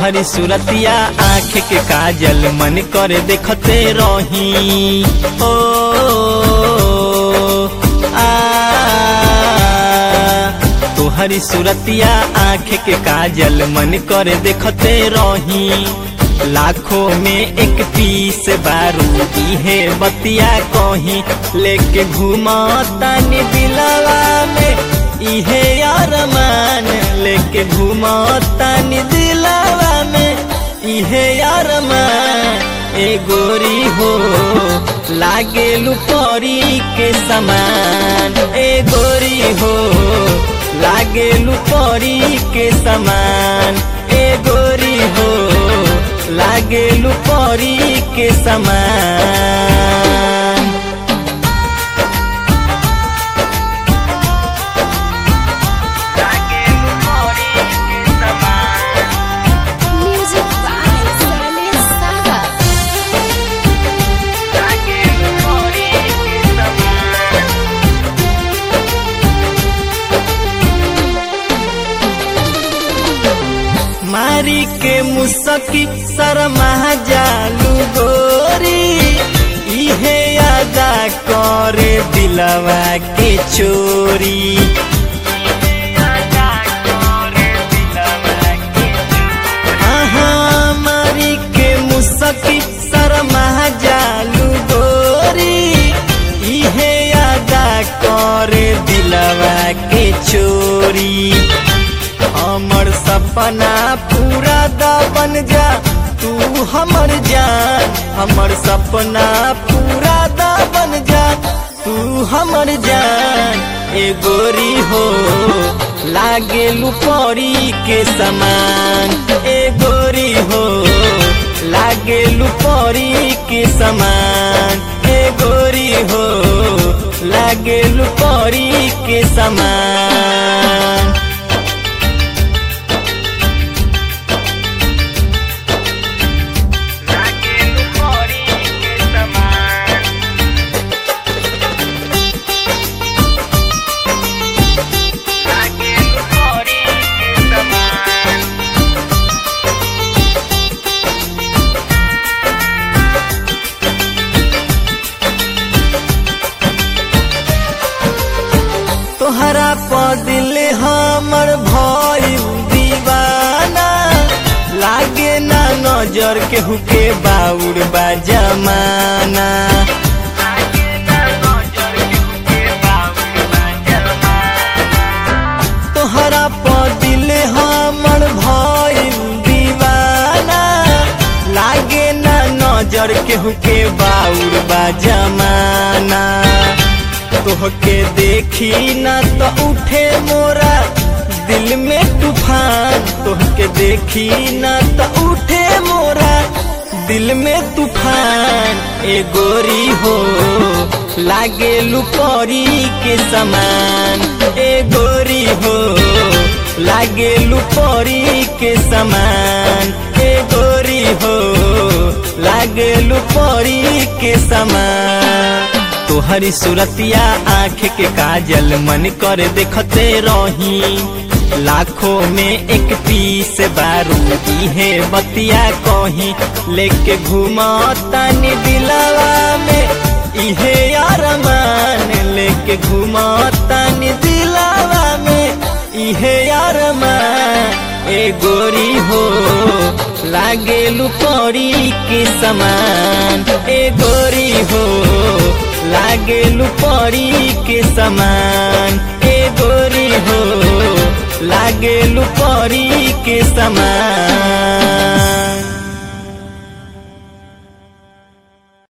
तोहरी सूरतिया आँख के काजल मन करे देखते रही ओ आ तोहरी सूरतिया आँख के काजल मन करे देखते रही लाखों में एक पीस बारू इहे बतिया कहीं लेके घूमतानी दिलवा में इहे अरमान लेके घूमतानी दिलवा में इहे अरमान ए गोरी हो लागे लुपरी के समान ए गोरी हो लागे लुपरी के समान ए गोरी हो लागे लुपरी के समान Music by Saleh Saga. मारी के मुसकी शर्मा जालू गोरी इहे यादा करे दिलवा के चोरी आहा, मारी के मुसकी शर्मा जालू गोरी इहे यादा करे दिलवा के चोरी हमर सपना पूरा दा बन जा तू हमर जान हमर सपना पूरा दा बन जा तू हमर जान ए गोरी हो लागे लुपरी के समान ए गोरी हो लागे लुपरी के समान ए गोरी हो लागे लुपरी के समान तोहरा पदिल हमर भइल दीवाना लागे ना नजर केहू के बाउर बा जमाना तोहरा पदिल हमर भइल दीवाना लागे ना नजर केहू के बाउर बा जमाना तोहके देखी ना तो उठे मोरा दिल में तूफान तोहके देखी ना तो उठे मोरा दिल में तूफान ए गोरी हो लागे लुपरी के समान ए गोरी हो लागे लुपरी के समान ए गोरी हो लागे लुपरी के समान तोहरी सूरतिया आँख के काजल मन कर देखते रही लाखों में एक पीस बारू इहे बतिया कहीं लेके घूमतानी दिलवा में इहे अरमान लेके घूमतानी दिलवा में इहे अरमान ए गोरी हो लागे लुपरी के समान ए गोरी हो लागे लुपरी के समान ए गोरी हो लागे लुपरी के समान